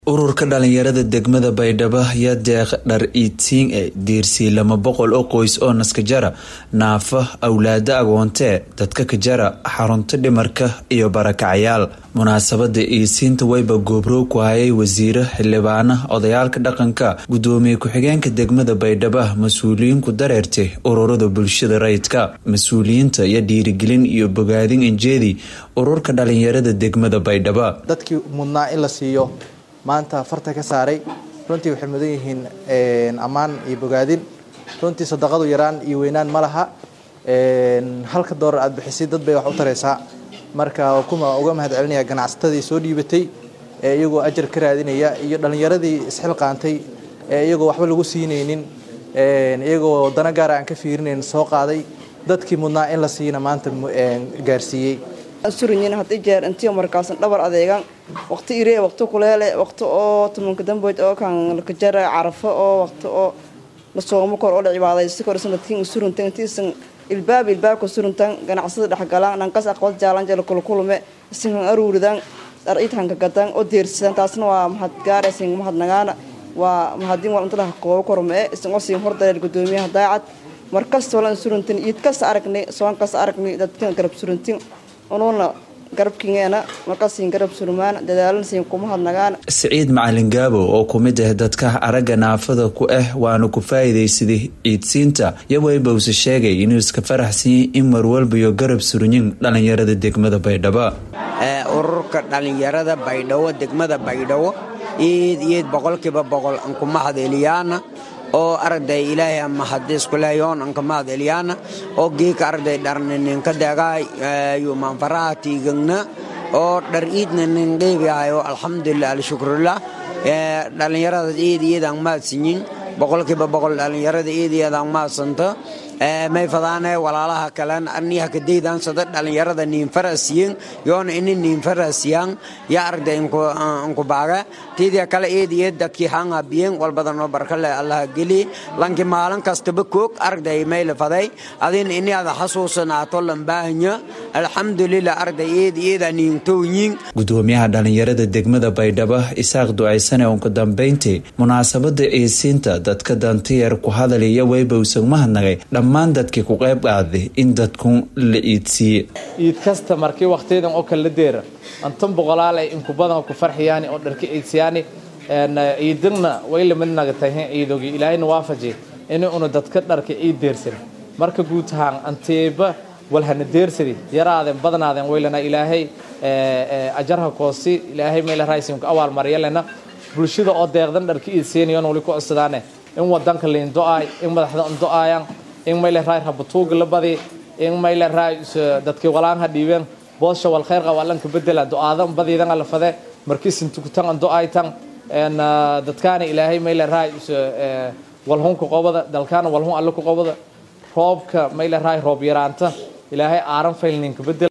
ururka dhalinyarada degmada baydhabo ayaa deeq dhar iidsiin e diirsii lama boqol oo qoys oo naskajara naafa awlaada agoontee dadka kajara xarunta dhimarka iyo barakacayaal munaasabada iidsiinta wayba goobrow ku hayay wasiiro xildhibaana odayaalka dhaqanka gudoomiye ku-xigeenka degmada baydhabo mas-uuliyiinku dareertay ururada bulshada rayidka mas-uuliyiinta iyo dhiirigelin iyo bogaadin injeedi ururka dhalinyarada degmada baydhabo dadkii mudnaa in la siiyo maanta farta ka saaray runtii waxay mudan yihiin ammaan iyo bogaadin runtii sadaqadu yaraan iyo weynaan ma laha halka doolar aad bixisay dad bay wax u taraysaa marka kuma uga mahad celinaya ganacsatadii soo dhiibatay ee iyagoo ajar ka raadinaya iyo dhallinyaradii isxilqaantay ee iyagoo waxba lagu siinaynin iyagoo dana gaara aan ka fiirinayn soo qaaday dadkii mudnaa in la siina maanta gaarsiiyey surinyin had i jeer intiyo markaasan dhabar adeegan waqti iree waqti kuleele waqti oo tumanka damboyd oo kan lakajara carafo oo waqti oo la soomo kor oo la cibaadaysi kor sanadkiin suruntan intiisan ilbaab ilbaabka suruntan ganacsada dhexgalaan dhankas aqbad jaalan jela kulkulume isinkan aruuridan dhar idhanka gadan oo deersidan taasna waa mahad gaaraysin mahadnagaana waa mahadin waa intadaha koobo kormee isin oo siin hordareer gudoomiyaha daacad markastoo lan suruntin iid kasta aragnay soon kasta aragnay dadkan garab suruntin unuuna garabkigeena markasiin garab surmaan dadaalansiin kuma hadnagaan siciid macalin gaabo oo ku mid ah dadka aragga naafada ku ah waana ku faa'iidaysaday ciidsiinta yowebowse sheegay inuu iska faraxsanyay in marwalbayo garab surinyin dhallinyarada degmada baydhabo ururka dhallinyarada baydhabo degmada baydhabo iid iid boqolkiiba boqol anku mahadeliyaana oo aragday ilaahay mahadiskuleeyoon anka mahadeliyaana oo geeka aragday dharnininka degaay yumanfaraha tiigagna oo dhar iidna nin dheebiahayo alxamdulilah alshukrulah dhallinyarada iid iyadaan mahadsinyin boqolkiiba boqol dhallinyarada iid iyadaan mahadsanta may fadaane walaalaha kalen aniha kadaydansada dhallinyarada niinfarasiyen yoona ini niinfarasiyaan ya aragda inku baaga tiidia kale eed iyo dadkii hangabiyen walbadanoo barkale allaha geli lanki maalin kastaba koog aragday mayla faday adin ini ada xasuusanaato lambaahanya alxamdulilah aragday eed iyada niintooyin gudoomiyaha dhallinyarada degmada baydhabo isaaq ducaysane ugu dambayntii munaasabada ciisiinta dadka dantiyar ku hadalaya weybowsan mahadnagay dhammaan dadkii ku qayb qaaday in dadku la iidsiiye iid kasta markii wakhtiyadan oo kale la deera antan boqolaalay inku badan ku farxiyaani oo dharka iidsiyaani ciidagna way lamid nagatahay ciidogi ilaahayna waafaji in una dadka dharka ciid deersan marka guud ahaan anteeba walhana deersadi yaraadeen badnaadeen waylana ilaahay ajarha koosi ilaahay mayla raaysinka awaal maryalena bulshada oo deeqdan dharka iidsiinayoon wali ku codsadaane in wadanka liin do-aay in madaxda un do-aayaan in mayle raay rabatuuga la badi in mayle raay dadkii walaanha dhiibeen boosha wal khayr qaba allanka bedela do-aada badiidan ala fade markiisin tukutan an do-aytan dadkaana ilaahay mayle raay walhunka qobada dalkaana walhun alla ku qobada roobka mayle raay roob yaraanta ilaahay aaran faylninka bedel